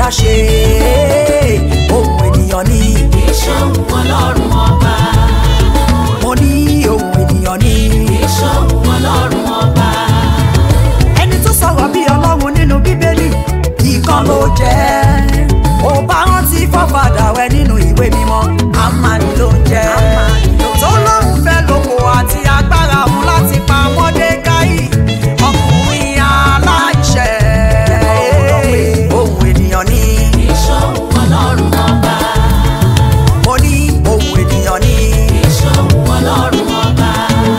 ṣe ohun ènìyàn ni ìṣòwò ọlọ́run ọba mo ní ohun ènìyàn ni ìṣòwò ọlọ́run ọba ẹni tó sọ̀rọ̀ bí ọlọ́run nínú bíbélì ìkan ló jẹ́ ó bá rántí fọ́fadà rẹ nínú ìwé mímọ́ àmàlì ló ń jẹ́ tó lóun fẹ́ lóko àti agbára òun láti pa mọ́dékáì ọkùnrin aláìṣẹ̀ ohun ènìyàn ni ìṣòwò ọlọ́run ọba mo ní ohun ènìyàn ni ìṣòwò ọlọ́run ọba.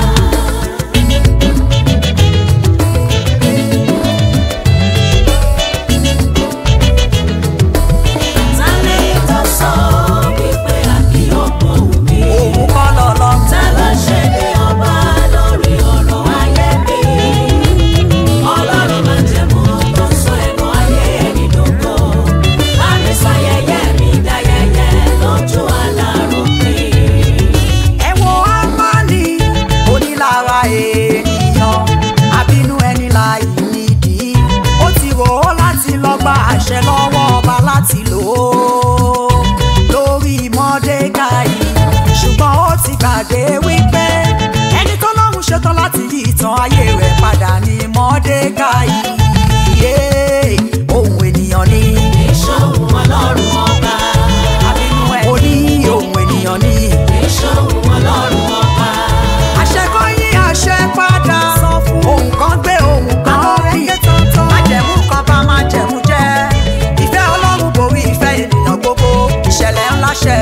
Tálẹ́ tó sọ wípé àbí ọ̀pọ̀ òbí. òun kọ́ lọ́lọ́ Ta ló ṣe bí ọba lórí ọ̀rọ̀ ayé mi? Ọlọ́run máa jẹ́ mú tó sọ ẹ̀kọ́ ayé ẹni dògbò. Láti sọ ayẹyẹ mi dáyẹyẹ lójú alárò mi. ẹ wo amani onílára ènìyàn àbínú ẹni láì nídìí ó ti rò ó láti lọ gba àṣẹ lọ́wọ́ ọba láti lò ó lórí mọ́dékáì ṣùgbọ́n ó ti gbàgbé wípé ẹni tó lọ́run ṣetán láti yí ìtàn ayé rẹ̀ padà ní mọ́dékáì yé ohun ènìyàn ni Ìṣòwò ọlọ́run ọba. àbínú ẹ̀ ó ní ohun ènìyàn ni. Ìṣòwò ọlọ́run ọba. àṣẹ kan yí àṣẹ padà sọ fún ohun kan gbé ohun kan bí májẹ̀mú kan bá májẹ̀mú jẹ́ ìfẹ́ ọlọ́run borí ìfẹ́ ènìyàn gbogbo ìṣẹ̀lẹ̀ ńlá ṣẹ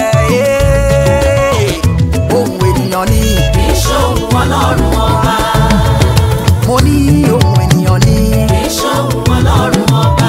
Ee, ohun ènìyàn ni Ìṣòwò ọlọ́run ọba. mo ní ohun ènìyàn ni Ìṣòwò ọlọ́run ọba.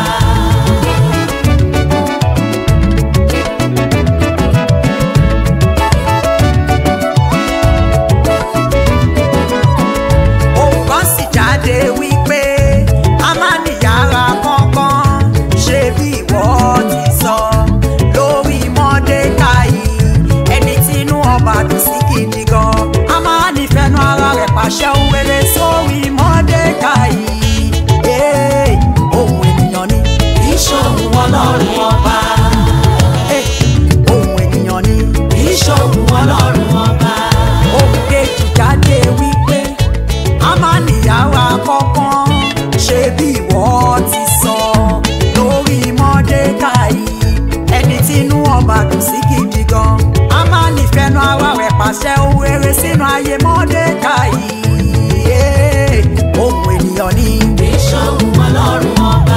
ohun kan sì jáde wípé a máa níyàrá kankan ṣe bí ìwọ ti sọ lórí mọ́dékáì ẹni tí inú ọba dùn sí gidi gan a máa nífẹ̀ẹ́nu ara rẹ̀ pàṣẹ ohun rere sórí mọ́dékáì Ee, ohun ènìyàn ni Ìṣòwò ọlọ́run ọba. Ee, ohun ènìyàn ni Ìṣòwò ọlọ́run ọba. ohun kejì jáde wípé a máa níyàrá kọ̀ọ̀kan ṣe bí ìwọ ti sọ lórí mọ́dékáì ẹni tí inú ọba dùn sí gidi gan a máa nífẹ̀ẹ́nu ara rẹ̀ pàṣẹ ohun rere sínú ayé mọ́dékáì Ee, ohun ènìyàn ni Ìṣòwò ọlọ́run ọba.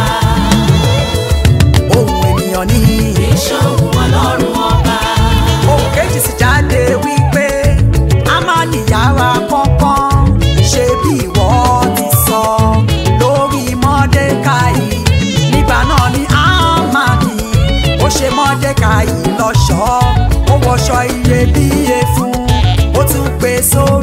ohun ènìyàn ni Ìṣòwò ọlọ́run ọba. ohun kejì sì jáde wípé a máa níyàrá kọ̀ọ̀kan ṣe bí ìwọ ti sọ lórí mọ́dékáì nígbà náà ni ámàdì ó ṣe mọ́dékáì lọ́ṣọ̀ọ́ ó wọṣọ iyebíye fún ó tún pè sórí.